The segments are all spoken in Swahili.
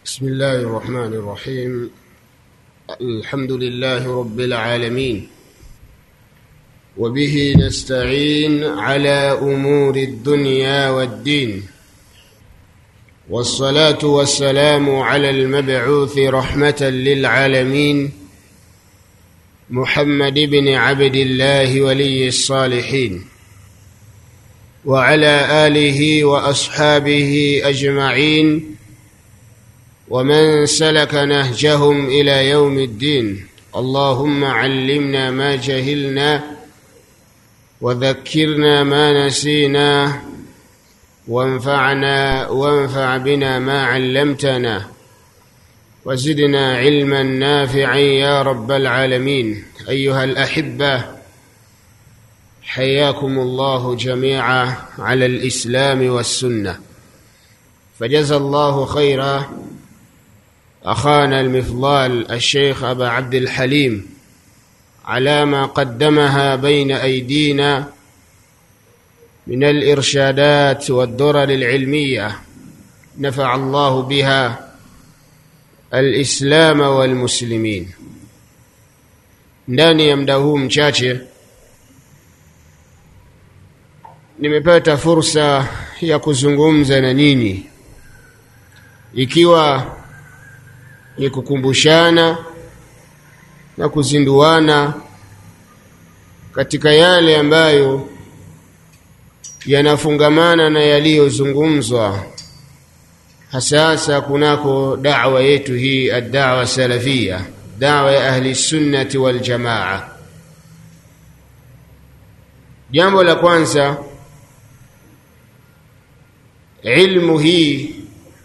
بسم الله الرحمن الرحيم الحمد لله رب العالمين وبه نستعين على امور الدنيا والدين والصلاه والسلام على المبعوث رحمه للعالمين محمد بن عبد الله ولي الصالحين وعلى اله واصحابه اجمعين ومن سلك نهجهم الى يوم الدين اللهم علمنا ما جهلنا وذكرنا ما نسينا وانفعنا وانفع بنا ما علمتنا وزدنا علما نافعا يا رب العالمين ايها الاحبه حياكم الله جميعا على الاسلام والسنه فجزى الله خيرا اخانا المفضال الشيخ ابا عبد الحليم على ما قدمها بين ايدينا من الارشادات والدرر العلميه نفع الله بها الاسلام والmuslimin ndani ya muda huu mchache nimepata fursa ya kuzungumza na nyinyi ikiwa ni kukumbushana na kuzinduana katika yale ambayo yanafungamana na yaliyozungumzwa hasa hasa kunako da'wa yetu hii ad-da'wa salafia da'wa ya ahli sunnati wal jamaa jambo la kwanza ilmu hii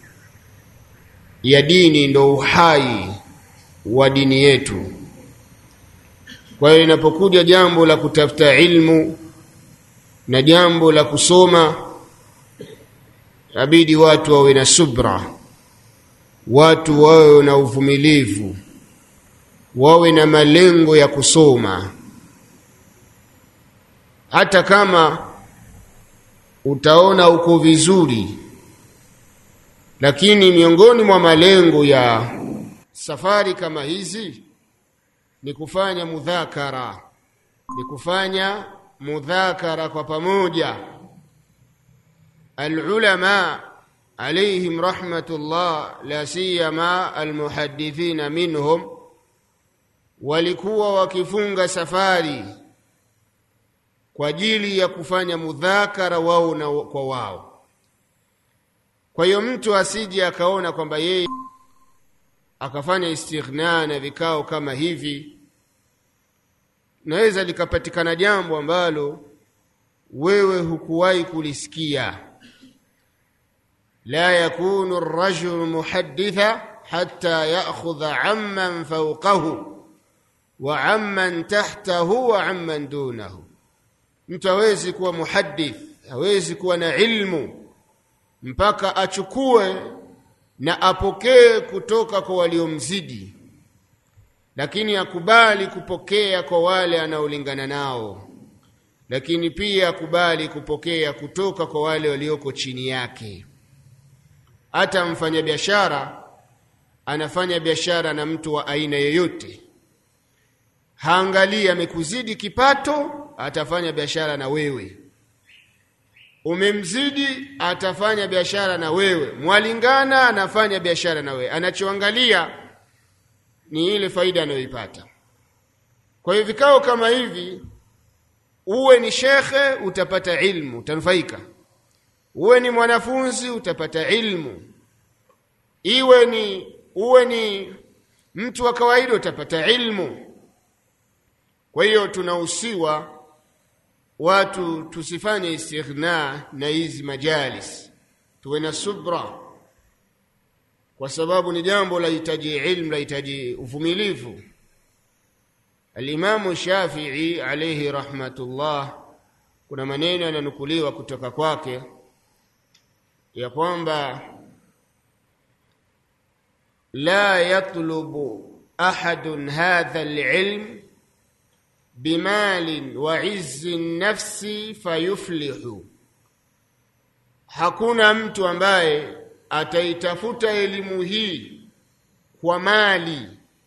ya dini ndo uhai wa dini yetu kwa hiyo inapokuja jambo la kutafuta ilmu na jambo la kusoma inabidi watu wawe na subra watu wawe na uvumilivu wawe na malengo ya kusoma hata kama utaona uko vizuri lakini miongoni mwa malengo ya safari kama hizi ni kufanya mudhakara ni kufanya mudhakara kwa pamoja alulama alaihim rahmatullah la siyama almuhadithina minhum walikuwa wakifunga safari kwa ajili ya kufanya mudhakara wao na kwa wao kwa hiyo mtu asije akaona kwamba yeye akafanya istighna na vikao kama hivi naweza likapatikana jambo ambalo wewe hukuwahi kulisikia la yakunu rajulu muhadditha hatta ya'khudha amman fawqahu wa amman tahtahu wa amman dunahu mtu hawezi kuwa muhaddith hawezi kuwa na ilmu mpaka achukue na apokee kutoka kwa waliomzidi lakini akubali kupokea kwa wale anaolingana nao lakini pia akubali kupokea kutoka kwa wale walioko chini yake hata mfanyabiashara anafanya biashara na mtu wa aina yoyote haangalii amekuzidi kipato atafanya biashara na wewe umemzidi atafanya biashara na wewe mwalingana anafanya biashara na wewe anachoangalia ni ile faida anayoipata kwa hiyo vikao kama hivi uwe ni shekhe utapata ilmu utanufaika uwe ni mwanafunzi utapata ilmu iwe ni uwe ni mtu wa kawaida utapata ilmu kwa hiyo tunahusiwa watu tusifanye istighna na hizi majalis tuwe na subra kwa sababu ni jambo lahitaji ilmu lahitaji uvumilivu alimamu shafii alaihi rahmatullah kuna maneno yananukuliwa kutoka kwake ya kwamba la yatlubu ahadun hadha alilm bimalin wa izzi nafsi fayuflihu hakuna mtu ambaye ataitafuta elimu hii kwa mali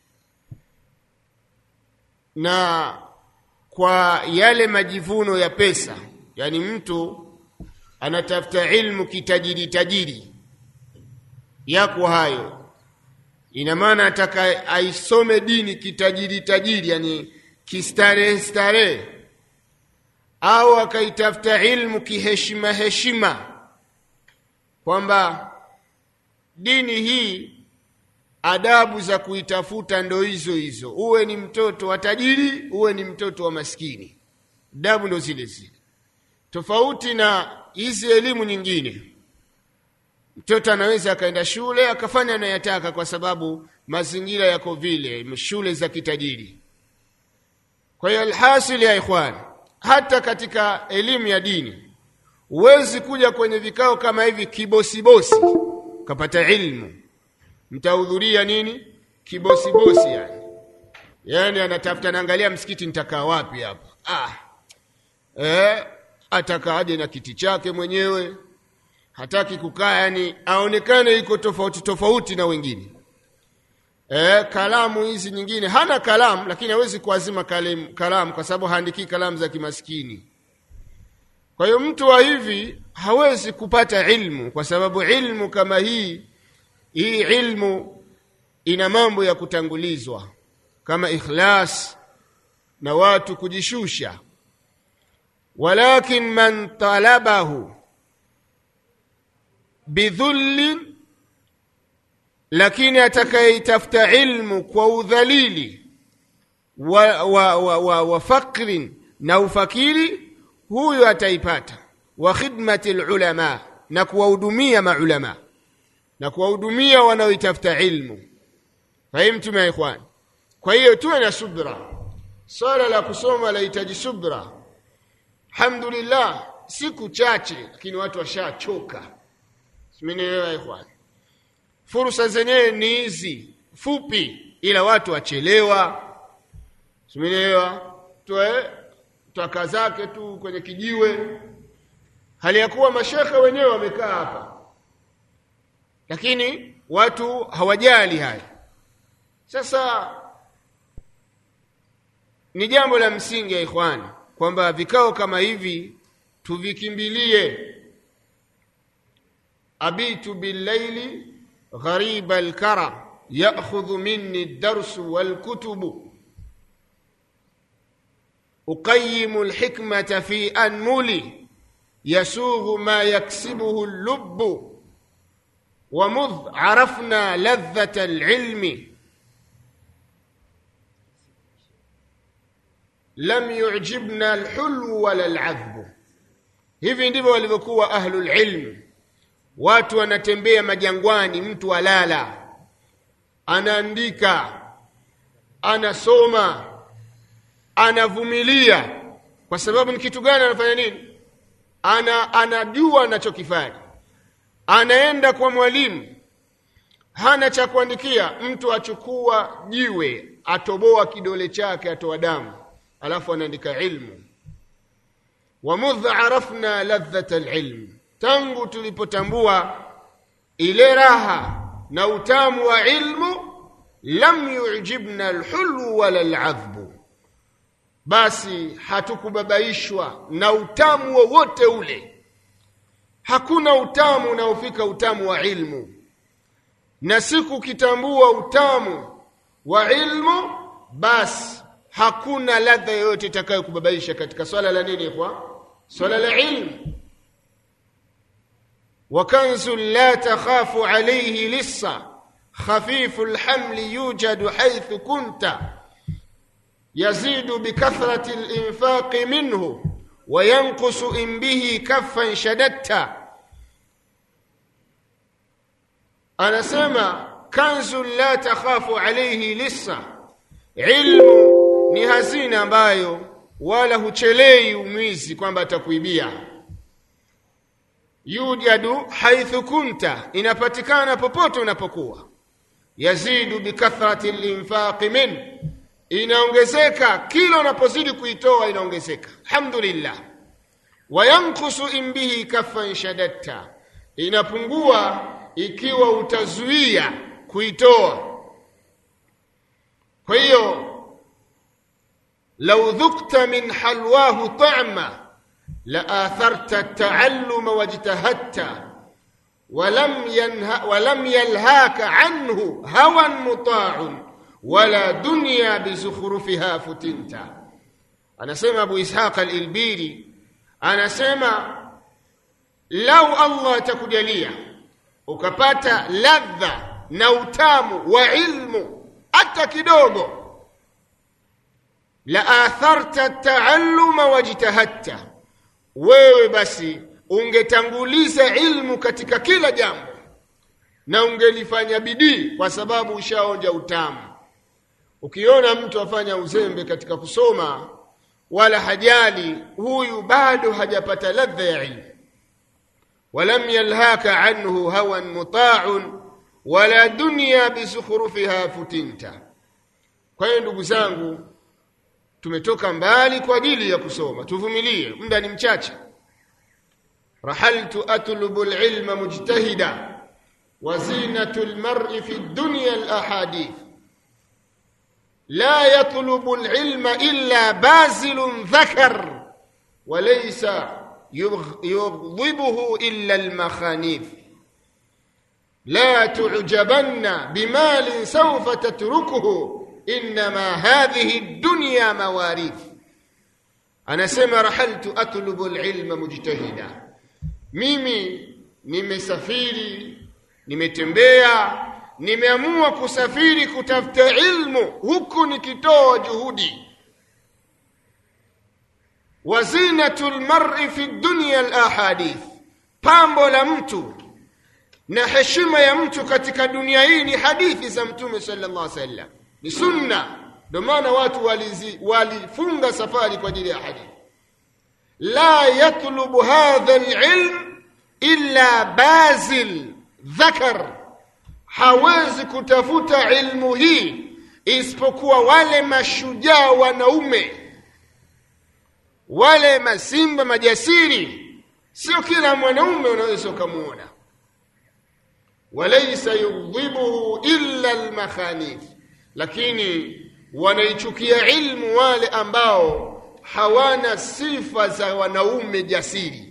na kwa yale majivuno ya pesa yani mtu anatafuta ilmu kitajiri tajiri yako hayo ina maana ataka aisome dini kitajiri tajiri yani kistarehe starehe au akaitafuta ilmu kiheshima heshima kwamba dini hii adabu za kuitafuta ndo hizo hizo uwe ni mtoto wa tajiri uwe ni mtoto wa maskini adabu ndo zile zile tofauti na hizi elimu nyingine mtoto anaweza akaenda shule akafanya anayotaka kwa sababu mazingira yako vile shule za kitajiri kwa hiyo alhasili ya ikhwan hata katika elimu ya dini huwezi kuja kwenye vikao kama hivi kibosibosi ukapata ilmu mtahudhuria nini kibosibosi yani yani anatafuta naangalia msikiti nitakaa wapi hapa ah. eh, atakaaje na kiti chake mwenyewe hataki kukaa yani aonekane iko tofauti tofauti na wengine e, kalamu hizi nyingine hana kalamu lakini hawezi kuazima kalamu, kalamu kwa sababu haandikii kalamu za kimaskini kwa hiyo mtu wa hivi hawezi kupata ilmu kwa sababu ilmu kama hii hii ilmu ina mambo ya kutangulizwa kama ikhlas na watu kujishusha walakin man talabahu bidhullin lakini atakayeitafuta ilmu kwa udhalili wa, wa, wa, wa, wa fakrin na ufakiri huyo ataipata wa khidmati lulama na kuwahudumia maulama na kuwahudumia wanaoitafuta ilmu fahimtum ya ikhwan kwa hiyo tuwe na subra swala la kusoma lahitaji subra alhamdulillah siku chache lakini watu washachoka simenielewa ikhwan fursa zenyewe ni hizi fupi ila watu wachelewa simenielewa toe twaka zake tu kwenye kijiwe hali ya kuwa mashekhe wenyewe wamekaa hapa lakini watu hawajali haya sasa ni jambo la msingi ya ikhwani kwamba vikao kama hivi tuvikimbilie abitu billaili ghariba alkara ya'khudhu minni ad-darsu wal-kutubu uqayyimu al-hikmata fi anmuli yasughu ma yaksibuhu al-lubbu ومذ عرفنا لذة العلم لم يعجبنا الحلو ولا العذب hivi ndivyo walivyokuwa ahlul ilm watu wanatembea majangwani mtu alala anaandika anasoma anavumilia kwa sababu ni kitu gani anafanya nini ana anajua anachokifanya anaenda kwa mwalimu hana cha kuandikia mtu achukua jiwe atoboa kidole chake atoa damu alafu anaandika ilmu wamudh arafna ladhata alilm tangu tulipotambua ile raha na utamu wa ilmu lam yujibna alhulu wala aladhbu basi hatukubabaishwa na utamu wowote ule hakuna utamu unaofika utamu wa ilmu na siku ukitambua utamu wa ilmu basi hakuna ladha yoyote itakayokubabaisha katika swala la nini kwa swala la ilmu وكنز لا تخاف عليه لصا خفيف الحمل يوجد حيث كنت يزيد بكثرة الإنفاق منه وينقص إن به كفا شددت أنا سمع كنز لا تخاف عليه لصا علم ni hazina ambayo wala huchelei umwizi kwamba atakuibia yujadu haithu kunta inapatikana popote unapokuwa yazidu bikathrati linfaqi min inaongezeka kila unapozidi kuitoa inaongezeka alhamdulillah wayankusu in bihi kaffan shadatta inapungua ikiwa utazuia kuitoa kwa hiyo lau dhukta min halwahu ta'ma la atharta at-ta'alluma wajtahadta ولم ينه ولم يلهاك عنه هوى مطاع ولا دنيا بزخرفها فتنت anasema Abu Ishaq al-Ilbiri anasema lau Allah atakujalia ukapata ladha na utamu wa ilmu hata kidogo la atharta taalluma wajtahadta wewe basi ungetanguliza ilmu katika kila jambo na ungelifanya bidii kwa sababu ushaonja utamu ukiona mtu afanya uzembe katika kusoma wala hajali huyu bado hajapata ladha ya ilmu walam yalhaka anhu hawan muta'un wala dunya bisukhrufiha futinta kwa hiyo ndugu zangu tumetoka mbali kwa ajili ya kusoma tuvumilie muda ni mchache rahaltu atlubu alilma mujtahida wa zinatu almar'i fi dunya alahadith la yatlubu alilma illa bazilun dhakar وليس يغضبه إلا المخانيف لا تعجبن بمال سوف تتركه إنما هذه الدنيا مواريث أنا سمع رحلت أطلب العلم مجتهدا mimi nimesafiri nimetembea nimeamua kusafiri kutafuta ilmu huku nikitoa juhudi wazinatu lmari fi dunya alahadith pambo la mtu na heshima ya mtu katika dunia hii ni hadithi za mtume sallallahu alaihi wasallam ni sunna ndio maana watu walizi, walifunga safari kwa ajili ya hadithi la yatlubu hadha alilm illa bazil dhakar hawezi kutafuta ilmu hii isipokuwa wale mashujaa wanaume wale masimba majasiri sio kila mwanaume unaweza ukamwona walaysa yughdhibuhu illa almakhanif lakini wanaichukia ilmu wale ambao hawana sifa za wanaume jasiri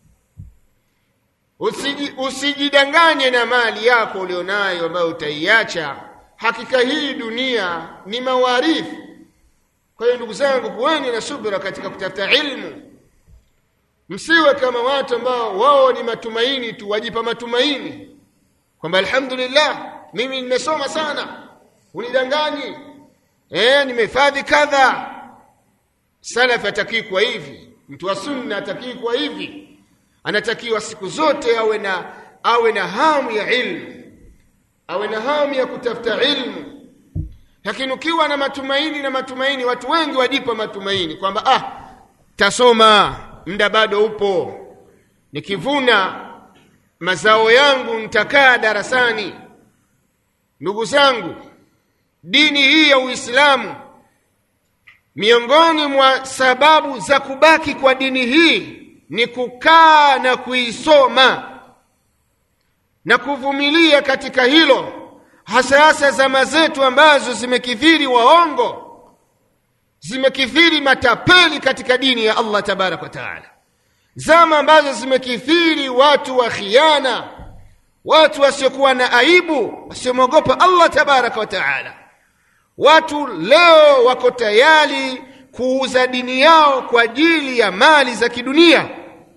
Usiji, usijidanganye na mali yako ulionayo ambayo utaiacha hakika hii dunia ni mawarithi kwa hiyo ndugu zangu kuweni na subira katika kutafuta ilmu msiwe kama watu ambao wao ni matumaini tu wajipa matumaini kwamba alhamdulillah mimi nimesoma sana unidanganyi eh nimehifadhi kadha salaf atakii kwa hivi mtu wa sunna atakii kwa hivi anatakiwa siku zote awe na awe na hamu ya ilmu awe na hamu ya kutafuta ilmu lakini ukiwa na matumaini na matumaini watu wengi wajipa matumaini kwamba ah tasoma muda bado upo nikivuna mazao yangu nitakaa darasani ndugu zangu dini hii ya uislamu miongoni mwa sababu za kubaki kwa dini hii ni kukaa na kuisoma na kuvumilia katika hilo hasa hasa zama zetu ambazo zimekithiri waongo zimekithiri matapeli katika dini ya Allah tabarak wa taala zama ambazo zimekithiri watu wa khiana watu wasiokuwa na aibu wasiomwogopa Allah tabarak wa taala watu leo wako tayari kuuza dini yao kwa ajili ya mali za kidunia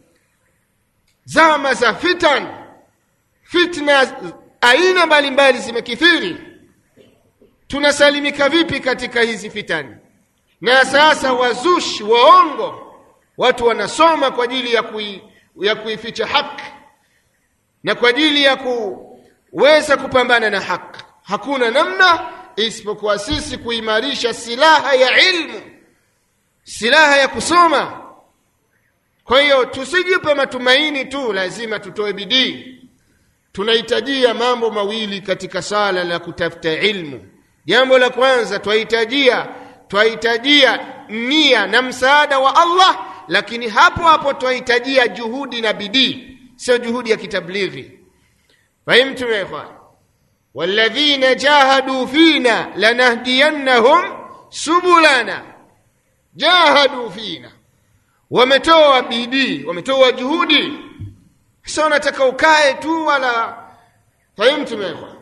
zama za fitan fitna aina mbalimbali zimekithiri tunasalimika vipi katika hizi fitani na sasa wazushi waongo watu wanasoma kwa ajili ya, kui, ya kuificha haki na kwa ajili ya kuweza kupambana na haki hakuna namna isipokuwa sisi kuimarisha silaha ya ilmu silaha ya kusoma kwa hiyo tusijipe matumaini tu lazima tutoe bidii tunahitajia mambo mawili katika sala la kutafuta ilmu jambo la kwanza twahitajia twahitajia nia na msaada wa Allah lakini hapo hapo twahitajia juhudi na bidii sio juhudi ya kitablighi fahimtum ya ikhwan walladhina jahadu fina lanahdiyannahum subulana jahadu fina wametoa bidii wametoa juhudi sasa unataka ukae tu wala fahimtum ya ikhwan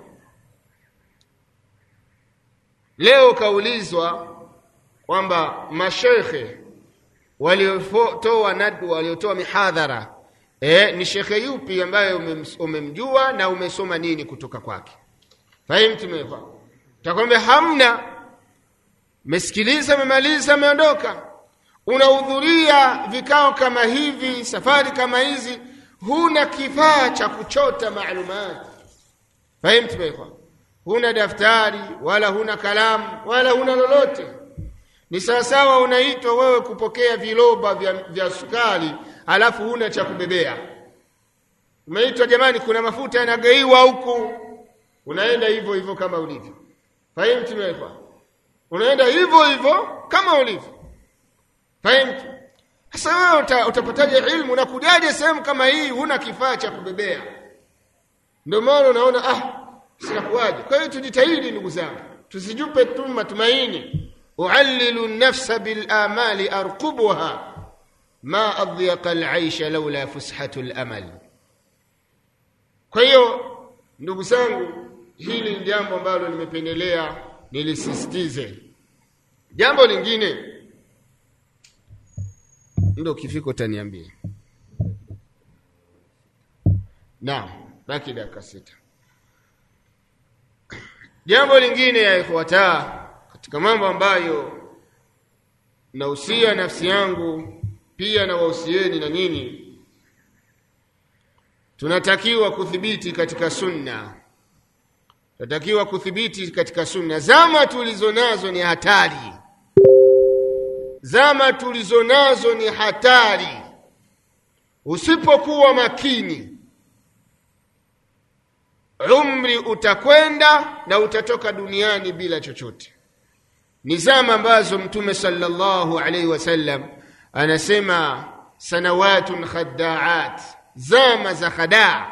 leo kaulizwa kwamba mashekhe waliotoa nadwa waliotoa mihadhara e, ni shekhe yupi ambaye umemjua na umesoma nini kutoka kwake fahimtumekwa takwambia hamna mesikiliza memaliza ameondoka unahudhuria vikao kama hivi safari kama hizi huna kifaa cha kuchota maalumati fahimtumekwa huna daftari wala huna kalamu wala huna lolote ni sawasawa unaitwa wewe kupokea viloba vya, vya sukari alafu huna cha kubebea umeitwa jamani kuna mafuta yanagaiwa huku unaenda hivyo hivyo kama ulivyo fahimtu mekwa unaenda hivyo hivyo kama ulivyo fahimtu sasa wewe uta, utapataje ilmu unakujaje sehemu kama hii huna kifaa cha kubebea ndio maana unaona ah sinakuwaje kwa hiyo tujitahidi ndugu zangu tusijupe tu matumaini uallilu nafsa bilamali arqubuha ma adyaqa alaisha laula fushatu lamal kwa hiyo ndugu zangu hili ni jambo ambalo nimependelea nilisisitize jambo lingine ndo ukifika utaniambia naam baki dakika sita jambo lingine ya ikhwata katika mambo ambayo nahusia nafsi yangu pia na wahusieni na nini tunatakiwa kuthibiti katika sunna tunatakiwa kuthibiti katika sunna zama tulizo nazo ni hatari zama tulizo nazo ni hatari usipokuwa makini umri utakwenda na utatoka duniani bila chochote ni zama ambazo mtume sallallahu alaihi wasallam anasema sanawatun khaddaat zama za khadaa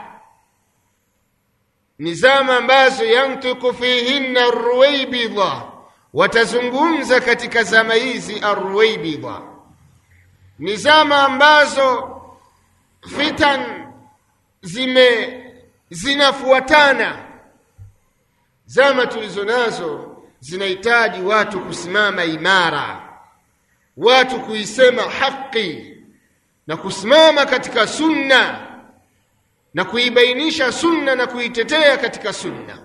ni zama ambazo yantiku fihinna arruwaibidha watazungumza katika zama hizi arruwaibidha ni zama ambazo fitan zime zinafuatana zama tulizo nazo zinahitaji watu kusimama imara watu kuisema haki na kusimama katika sunna na kuibainisha sunna na kuitetea katika sunna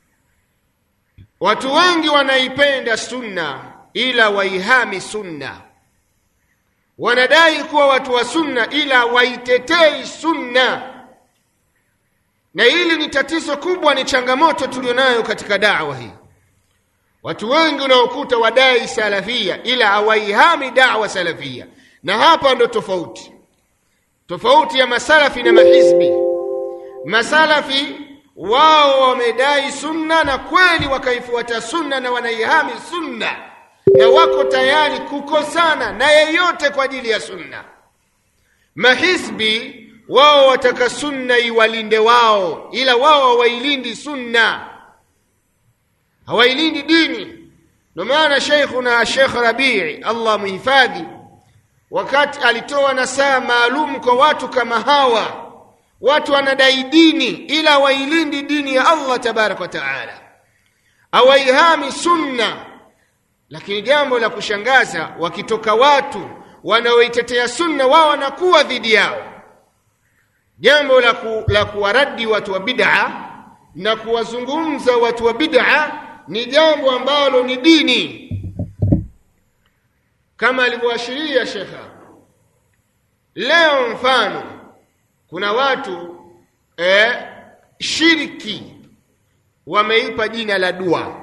watu wengi wanaipenda sunna ila waihami sunna wanadai kuwa watu wa sunna ila waitetei sunna na hili ni tatizo kubwa ni changamoto tulionayo katika dawa hii watu wengi unaokuta wadai salafia ila hawaihami dawa salafia na hapa ndo tofauti tofauti ya masalafi na mahizbi masalafi wao wamedai sunna na kweli wakaifuata sunna na wanaihami sunna na wako tayari kukosana na yeyote kwa ajili ya sunna mahizbi wao wataka sunna iwalinde wao ila wao hawailindi sunna hawailindi dini ndio maana sheikhuna shekh rabii allah muhifadhi wakati alitoa nasaa maalum kwa watu kama hawa watu wanadai dini ila hawailindi dini ya allah tabaraka wa taala hawaihami sunna lakini jambo la kushangaza wakitoka watu wanaoitetea sunna wao wanakuwa dhidi yao jambo la, ku, la kuwaradi watu wa bid'a na kuwazungumza watu wa bid'a ni jambo ambalo ni dini kama alivyoashiria shekha leo mfano kuna watu eh, shiriki wameipa jina la dua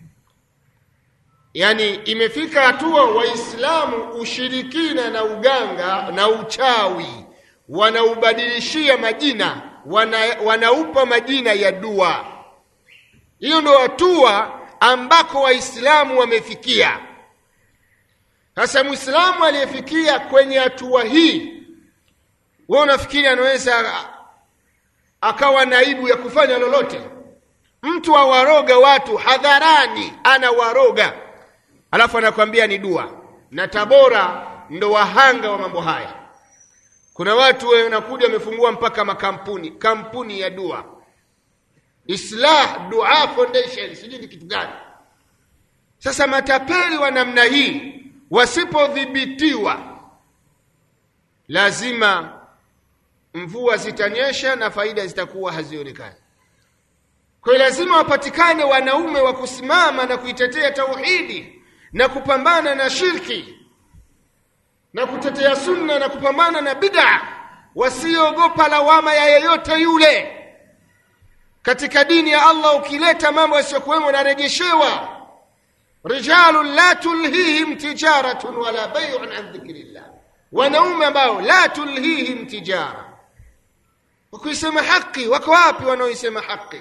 yaani imefika hatua waislamu ushirikina na uganga na uchawi wanaubadilishia majina wana, wanaupa majina ya dua hiyo ndo hatua ambako waislamu wamefikia sasa mwislamu aliyefikia kwenye hatua hii we unafikiri anaweza akawa naibu ya kufanya lolote mtu awaroga watu hadharani anawaroga alafu anakwambia ni dua na tabora ndo wahanga wa mambo haya kuna watu wanakuja wamefungua mpaka makampuni kampuni ya dua islah dua foundation sijui ni kitu gani sasa matapeli wa namna hii wasipodhibitiwa lazima mvua zitanyesha na faida zitakuwa hazionekani kwa hiyo lazima wapatikane wanaume wa kusimama na kuitetea tauhidi na kupambana na shirki na kutetea sunna na kupambana na bid'a wasiogopa lawama ya yeyote yule katika dini ya Allah ukileta mambo yasiyokuwemo narejeshewa rijalun la tulhihim tijaratun wala bay'un an dhikrillah wanaume ambao la tulhihim tijara wakuisema haki wako wapi wanaoisema haki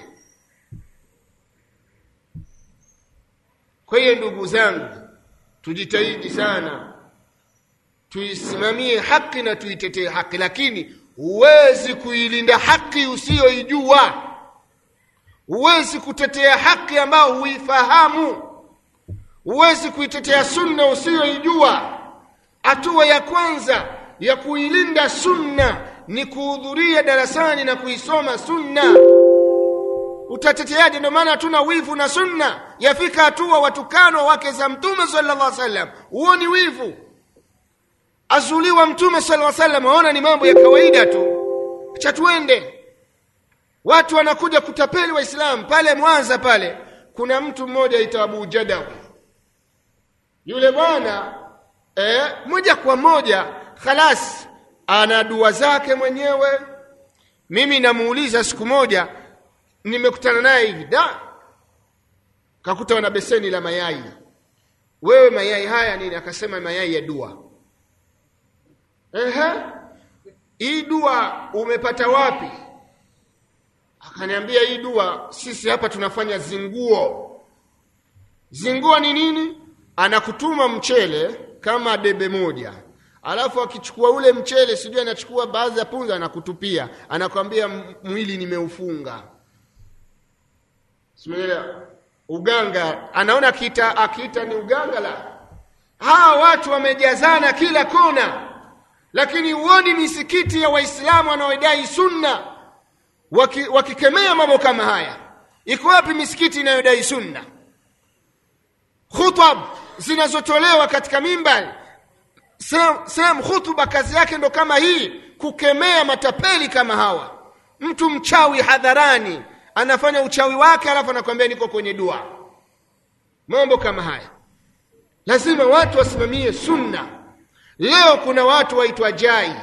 kwa hiyo ndugu zangu tujitahidi sana tuisimamie haki na tuitetee haki lakini huwezi kuilinda haki usiyoijua huwezi kutetea haki ambayo huifahamu huwezi kuitetea sunna usiyoijua hatua ya kwanza ya kuilinda sunna ni kuhudhuria darasani na kuisoma sunna utateteaje ndio maana hatuna wivu na sunna yafika hatua watukanwa wake za mtume sallallahu alaihi wasallam huo ni wivu azuliwa mtume sallallahu alaihi wasallam waona ni mambo ya kawaida tu acha tuende watu wanakuja kutapeli waislamu pale mwanza pale kuna mtu mmoja aitwa abu jadawi yule bwana eh, moja kwa moja khalas ana dua zake mwenyewe mimi namuuliza siku moja nimekutana naye hivi da kakuta wana beseni la mayai wewe mayai haya nini akasema mayai ya dua ehe hii dua umepata wapi akaniambia hii dua sisi hapa tunafanya zinguo zinguo ni nini anakutuma mchele kama debe moja alafu akichukua ule mchele sijui anachukua baadhi ya punza anakutupia anakwambia mwili nimeufunga simeelewa uganga anaona akiita akiita ni uganga la hawa watu wamejazana kila kona lakini huoni misikiti ya waislamu wanaodai sunna waki, wakikemea mambo kama haya iko wapi misikiti inayodai sunna khutab zinazotolewa katika mimbari sehemu khutuba kazi yake ndo kama hii kukemea matapeli kama hawa mtu mchawi hadharani anafanya uchawi wake alafu anakwambia niko kwenye dua mambo kama haya lazima watu wasimamie sunna leo kuna watu waitwa jai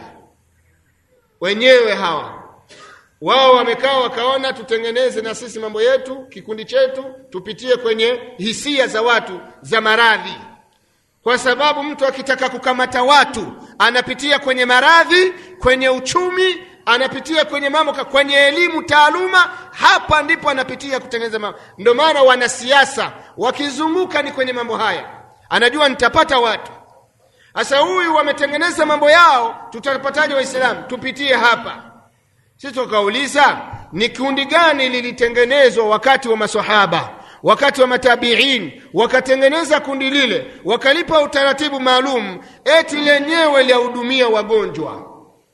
wenyewe hawa wao wamekaa wakaona tutengeneze na sisi mambo yetu kikundi chetu tupitie kwenye hisia za watu za maradhi kwa sababu mtu akitaka kukamata watu anapitia kwenye maradhi kwenye uchumi anapitia kwenye mambo kwenye elimu taaluma hapa ndipo anapitia kutengeneza mambo ndio maana wanasiasa wakizunguka ni kwenye mambo haya anajua nitapata watu sasa huyu wametengeneza mambo yao tutapataje waislamu tupitie hapa sisi tukauliza ni kundi gani lilitengenezwa wakati wa masahaba wakati wa matabiin wakatengeneza kundi lile wakalipa utaratibu maalum eti lenyewe liahudumia wagonjwa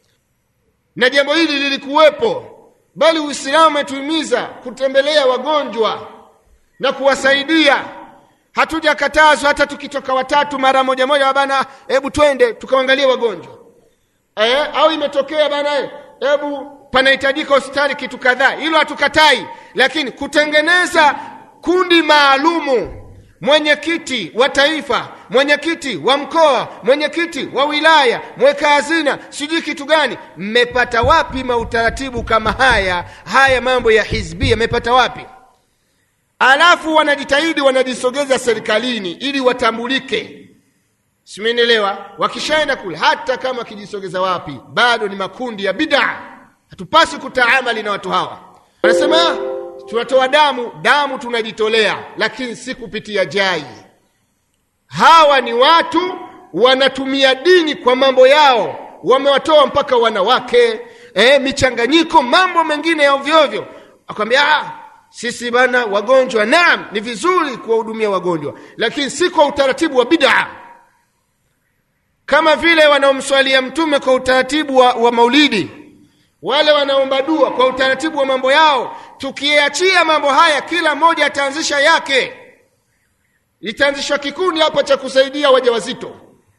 na jambo hili lilikuwepo bali uislamu umetuhimiza kutembelea wagonjwa na kuwasaidia hatujakatazwa hata tukitoka watatu mara moja moja bana hebu twende tukaangalie wagonjwa eh, au imetokea bana hebu panahitajika hospitali kitu kadhaa hilo hatukatai lakini kutengeneza kundi maalumu mwenyekiti wa taifa mwenyekiti wa mkoa mwenyekiti wa wilaya mweka hazina sijui kitu gani mmepata wapi mautaratibu kama haya haya mambo ya hizbia mmepata wapi alafu wanajitahidi wanajisogeza serikalini ili watambulike simenielewa wakishaenda kule hata kama wakijisogeza wapi bado ni makundi ya bidaa hatupasi kutaamali na watu hawa wanasema tunatoa damu damu tunajitolea lakini si kupitia jai hawa ni watu wanatumia dini kwa mambo yao wamewatoa mpaka wanawake e, michanganyiko mambo mengine ya ovyoovyo akwambia ah, sisi bana wagonjwa naam ni vizuri kuwahudumia wagonjwa lakini si kwa utaratibu wa bid'a kama vile wanaomswalia mtume kwa utaratibu wa, wa maulidi wale wanaomba dua kwa utaratibu wa mambo yao tukiachia mambo haya kila mmoja ataanzisha yake itaanzishwa kikundi hapa cha kusaidia wajawazito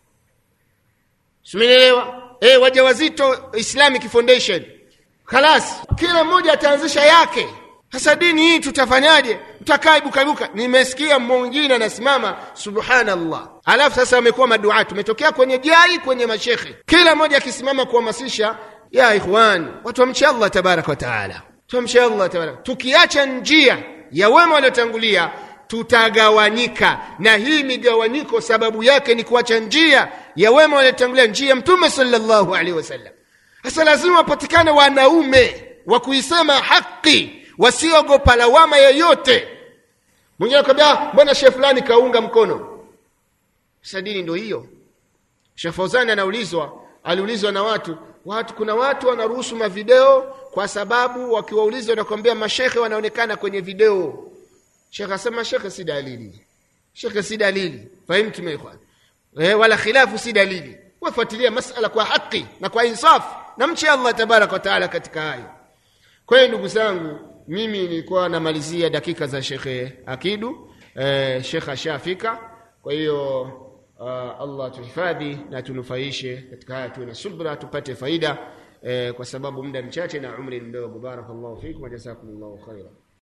simenielewa e, wajawazito islamic foundation khalas kila mmoja ataanzisha yake sasa dini hii tutafanyaje tutakaa ibuka nimesikia mwingine anasimama subhanallah alafu sasa wamekuwa maduaa tumetokea kwenye jai kwenye mashekhe kila mmoja akisimama kuhamasisha ya ikhwan watu wamche allah tabaraka wataala tumche allah tabaraka tukiacha njia ya wema waliotangulia tutagawanyika na hii migawanyiko sababu yake ni kuacha njia ya wema waliotangulia njia ya mtume sallallahu alaihi wasallam sasa lazima wapatikane wanaume wa kuisema haki wasiogopa lawama yoyote mwingine akwambia mbona shekh fulani kaunga mkono sasa dini ndo hiyo shekh fauzani anaulizwa aliulizwa na watu watu kuna watu wanaruhusu mavideo kwa sababu wakiwauliza wanakwambia mashekhe wanaonekana kwenye video shekhe asema shekhe si dalili shekhe si dalili fahimtum ikhwan eh, wala khilafu si dalili wafuatilia masala kwa haki na kwa insafu na mche allah tabaraka wataala katika hayo kwa hiyo ndugu zangu mimi nilikuwa namalizia dakika za shekhe akidu eh, shekhe ashafika kwa hiyo uh, allah tuhifadhi na tunufaishe katika haya tuwe na subra tupate faida eh, kwa sababu muda mchache na umri mdogo barakallahu fikum wajazakumullahu khaira